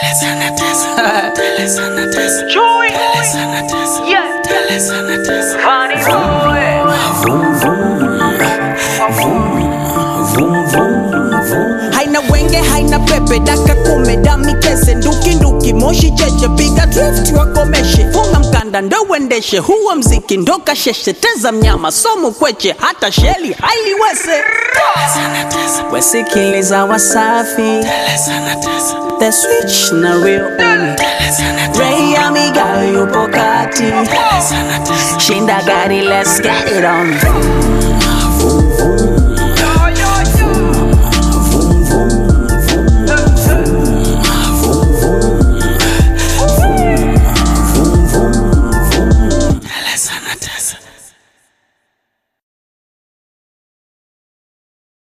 Joy. Yeah. Funny boy. haina wenge haina pepe daka kume dami kese nduki nduki moshi cheche piga drift wakomeshe funga mkanda ndo uendeshe huo mziki ndo kasheshe teza mnyama somu kweche hata sheli hailiwese wesikiliza wasafi the switch na real on Ray amiga yupo kati shinda gari let's get it on